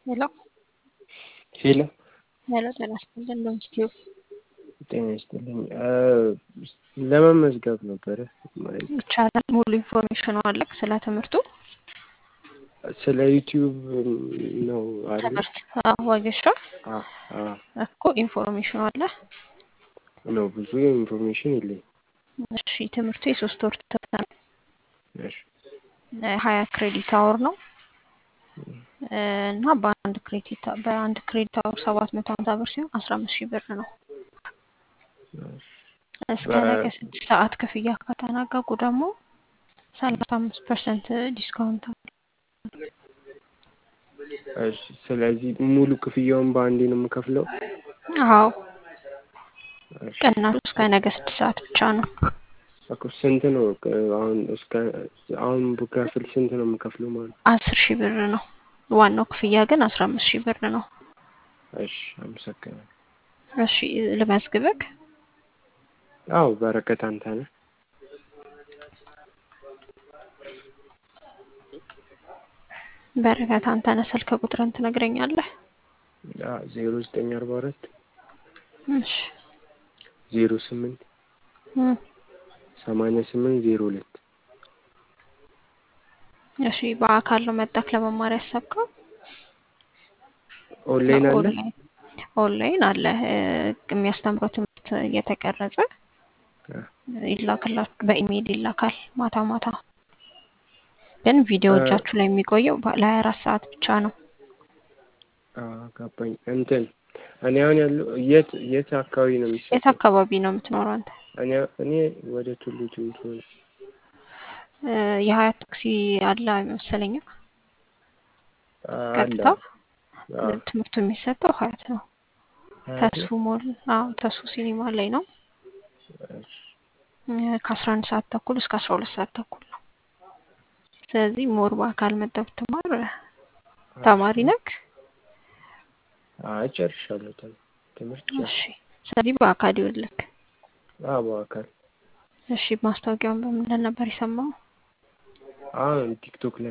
ሄሎ ሄሎ ሄሎ ጤና ይስጥልን በኢንስቲትዩት ጤና ይስጥልኝ ለመመዝገብ ነበረ ማለት ይቻላል። ሙሉ ኢንፎርሜሽኑ አለ ስለ ትምህርቱ ስለ ዩቲዩብ ነው አይደል? ትምህርት ዋጌሻ አዎ አዎ እኮ ኢንፎርሜሽኑ አለ። ነው ብዙ ኢንፎርሜሽን የለኝም። እሺ ትምህርቱ የሶስት ወር ትምህርት ነው። እሺ ሀያ ክሬዲት አወር ነው እና በአንድ ክሬዲት በአንድ ክሬዲት አወር ሰባት መቶ ሀምሳ ብር ሲሆን አስራ አምስት ሺህ ብር ነው። እስከ ነገ ስድስት ሰዓት ክፍያ ከተናገቁ ደግሞ ሰላሳ አምስት ፐርሰንት ዲስካውንት አለ። እሺ ስለዚህ ሙሉ ክፍያውን በአንዴ ነው የምከፍለው? አዎ እሺ ቅናሹ እስከ ነገ ስድስት ሰዓት ብቻ ነው። እኮ ስንት ነው አሁን እስከ አሁን ብከፍል ስንት ነው የምከፍለው ማለት ነው? አስር ሺህ ብር ነው። ዋናው ክፍያ ግን አስራ አምስት ሺህ ብር ነው። እሺ አመሰግናለሁ። እሺ ልመዝግብክ? አዎ በረከት አንተነህ በረከት አንተነህ ስልክ ቁጥርን ትነግረኛለህ? ዜሮ ዘጠኝ አርባ አራት እሺ ዜሮ ስምንት እም፣ ሰማንያ ስምንት ዜሮ ሁለት እሺ በአካል ነው መጣክ ለመማር ያሰብከው? ኦንላይን አለ? ኦንላይን ኦንላይን አለ። እ፣ የሚያስተምረው ትምህርት እየተቀረጸ ይላክላችሁ በኢሜይል ይላካል ማታ ማታ። ግን ቪዲዮ እ፣ እጃችሁ ላይ የሚቆየው ለሀያ አራት ሰዓት ብቻ ነው። አዎ ገባኝ። እንትን እኔ አሁን ያለው የት የት አካባቢ ነው የት የሚሰጠው? አካባቢ ነው የምትኖረው አንተ? እኔ እኔ ወደ ቱሉ ዲምቱ ነው። እ፣ የሀያት ታክሲ አለ መሰለኛ። አለ ቀጥታ አዎ ትምህርቱ የሚሰጠው ሀያት ነው። ሀያት ተሱ ነው። ሞል አዎ ተሱ ሲኒማ ላይ ነው። እሺ እ፣ ከአስራ አንድ ሰዓት ተኩል እስከ አስራ ሁለት ሰዓት ተኩል ነው። ስለዚህ ሞር በአካል መጥተህ ብትማር ተማሪ እሺ ነክ? አይ ጨርሻለሁ ተ- ትምህርት እሺ ጨርሻለሁ። ስለዚህ በአካል ይኸውልህ። አዎ በአካል እሺ ማስታወቂያውን በምንድን ነበር የሰማው? አሁን ቲክቶክ ላይ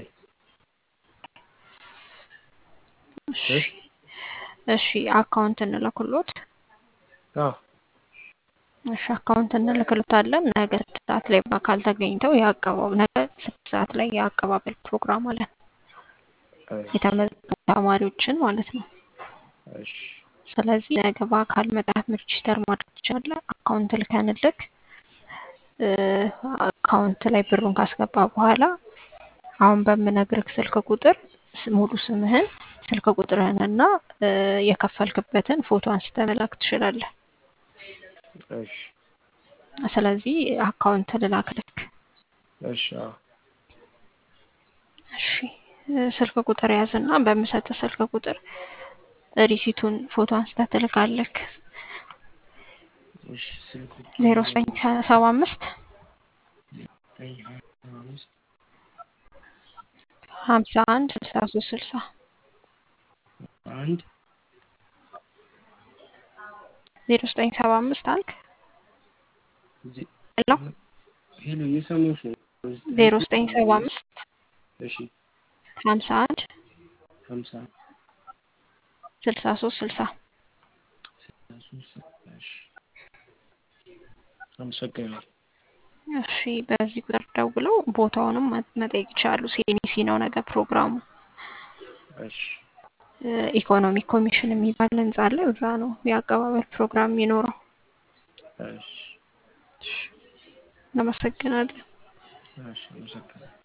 እሺ እ እሺ አካውንት እንልክሎት። አዎ እሺ አካውንት እንልክሎታለን። ነገ ስድስት ሰዓት ላይ በአካል ተገኝተው የአቀባበል ነገ ስድስት ሰዓት ላይ የአቀባበል ፕሮግራም አለን እሺ የተመዘገቡ ተማሪዎችን ማለት ነው። እሺ ስለዚህ ነገ በአካል መጣት ሬጂስተር ማድረግ ትችላለህ። አካውንት ልከንልክ እ፣ አካውንት ላይ ብሩን ካስገባ በኋላ አሁን በምነግርህ ስልክ ቁጥር ስ- ሙሉ ስምህን ስልክ ቁጥርህን እና እ፣ የከፈልክበትን ፎቶ አንስተህ መላክ ትችላለህ። እሺ ስለዚህ አካውንት ልላክልክ። እሺ አዎ እሺ እ፣ ስልክ ቁጥር ያዝና በምሰጥህ ስልክ ቁጥር ሪሲቱን ፎቶ አንስተህ ትልካለክ። እሺ ስልክ ዜሮ ዘጠኝ ሰባ አምስት ዘጠኝ ሀያ አምስት ሀምሳ አንድ ስልሳ ሶስት ስልሳ አንድ ዜሮ ዘጠኝ ሰባ አምስት አልክ ዜ- ሄሎ ሄሎ እየሰማሁሽ ነው። ዜሮ ዘጠኝ ሰባ አምስት እሺ ሀምሳ አንድ ሀምሳ ስልሳ ሶስት ስልሳ ሶስት እሺ አመሰግናለሁ። እሺ በዚህ ቁጥር ደውለው ቦታውንም መ- መጠየቅ ይችላሉ። ሲኤንሲ ነው ነገ ፕሮግራሙ። እሺ እ፣ ኢኮኖሚክ ኮሚሽን የሚባል ህንጻ አለ። እዛ ነው የአቀባበል ፕሮግራም የሚኖረው። እሺ እሺ፣ እናመሰግናለን። እሺ አመሰግናለሁ።